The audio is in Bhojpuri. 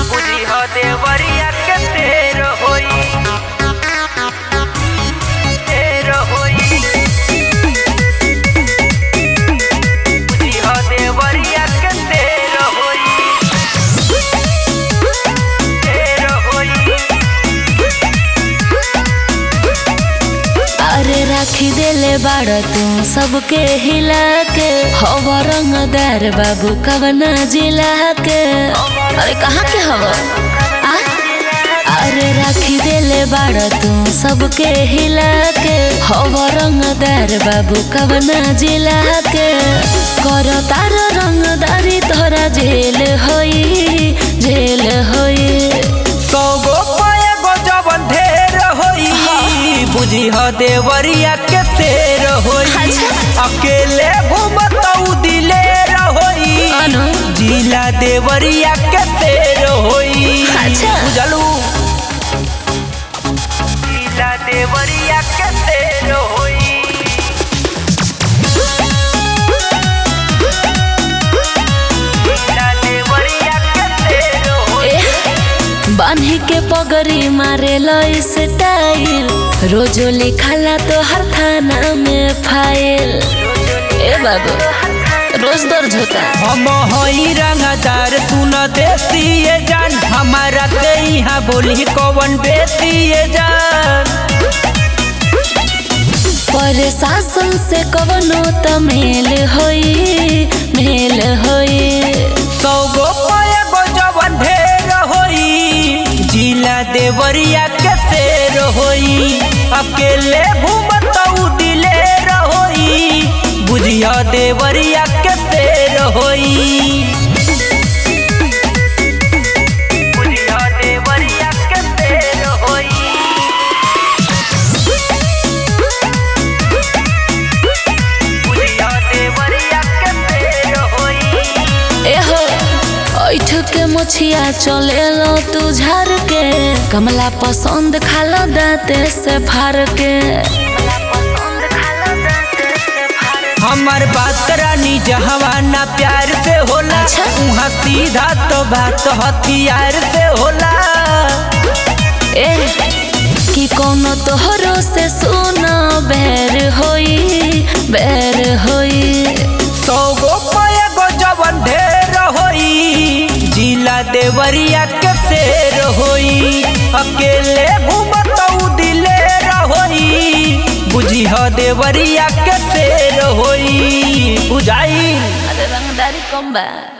बुझी हो देवरिया के तेर होई तेर होई बुझी हो देवरिया के तेर होई तेर होई अरे राखी देले बाड़ तू सबके हिला के हवा रंगदार बाबू कवना जिला के अरे कहाँ के हवा आ? अरे राखी देले बाड़ तू सबके हिला के हवा रंगदार बाबू कवना जिला के कर तार रंगदारी तोरा जेल होई जेल होई सौगो पाए गो जवन ढेर होई बुझी हो देवरिया के तेर होई अच्छा। अकेले घूमतऊ दिलेर होई अनु जिला देवरिया के तेर होई अच्छा। बुझलू जिला देवरिया के तेर होई जिला देवरिया के तेर होई ए, बान्ही के पगड़ी मारे स्टाइल रोजो लिखाला तो हर थाना में फाइल ए बाबू रोज दर्ज होता हम हई रंगदार सुन देसी ये जान हमारा से यहाँ बोली कौन बेसी ये जान पर शासन से कवनो त मेल होई मेल होई सौ गो पाए गो जवन ढेर होई जिला देवरिया के शेर होई अकेले घूमतऊ दिलेर होई बुझिया देवरिया के शेर होई बुझिया देवरिया के शेर होई बुझिया देवरिया के शेर होई ए हो ऐठ के मछिया चले लो तू झार के कमला पसंद खालो दाते से फार के हमार बात रानी जहवाना प्यार से होला अच्छा। उहाँ सीधा तो बात हथियार से होला ए कि कोनो तोहरो से सुनो बैर होई बैर होई सौ गो पाए गो जवन ढेर होई जिला देवरिया के शेर होई अकेले घूमतऊ दिलेर होई बुझी हो देवरिया के शेर होई बुझाई अरे रंगदारी कम बा